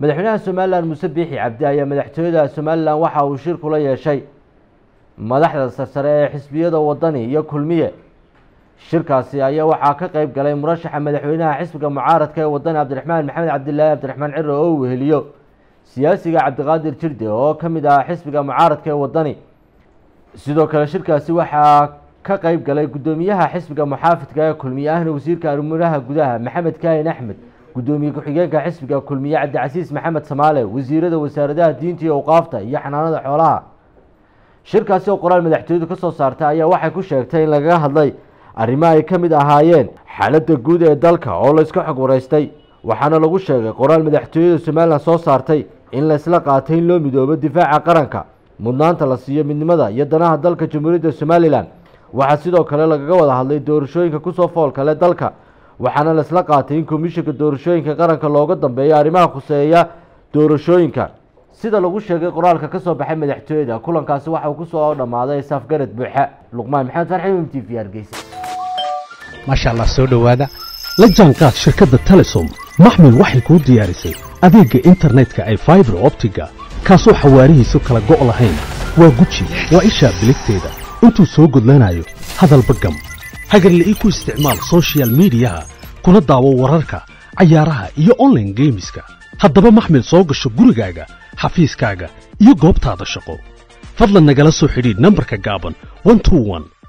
madaxweynaha somalilan muuse biixi cabdi ayaa madaxtooyada somalilan waxa uu shir kula yeeshay madaxda sarsare ee xisbiyada wadani iyo kulmiye shirkaasi ayaa waxaa ka qeyb galay murashaxa madaxweynaha xisbiga mucaaradka ee wadani cabdiraxmaan maxamed cabdilaahi cabdiraxmaan ciro oo weheliyo siyaasiga cabdiqaadir jirde oo ka mid ah xisbiga mucaaradka ee wadani sidoo kale shirkaasi waxaa ka qeyb galay guddoomiyaha xisbiga muxaafidka ee kulmiye ahna wasiirka arrimaha gudaha maxamed kaahin axmed guddoomiye ku-xigeenka xisbiga kulmiye cabdicasiis maxamed samaale wasiirada wasaaradaha diinta iyo awqaafta iyo xanaanada xoolaha shirkaasi oo qoraal madaxtooyadu ka soo saartay ayaa waxay ku sheegtay in lagaga hadlay arrimo ay ka mid ahaayeen xaaladda guud ee dalka oo layska xog waraystay waxaana lagu sheegay qoraal madaxtooyada somalilan soo saartay in laysla qaatay in loo midoobo difaaca qaranka mudnaanta la siiyo midnimada iyo danaha dalka jamhuuriyadda somalilan waxaa sidoo kale lagaga wada hadlay doorashooyinka kusoo foolkale dalka waxaana laisla qaatay in komishinka doorashooyinka qaranka looga dambeeyo arrimaha khuseeya doorashooyinka sida lagu sheegay qoraalka ka soo baxay madaxtooyada kulankaasi waxa uu kusoo dhammaaday saafgarad buuxa luqmaan maxamed farxi m t v hargeysa maasha allah soo dhowaada la jaanqaad shirkadda telesom maxmil waxay kuu diyaarisay adeegga internetka ay faibar optiga kaasoo xawaarihiisu kala go' lahayn waa guji waa ishaa biligteeda intuu soo gudlanayo hadalba gam hagarle ii ku isticmaal sochial midiyaha kuna daawo wararka cayaaraha iyo onlaine geemiska haddaba maxmil soo gasho gurigaaga xafiiskaaga iyo goobtaada shaqo fadlan nagala soo xidhiidh nambarka gaaban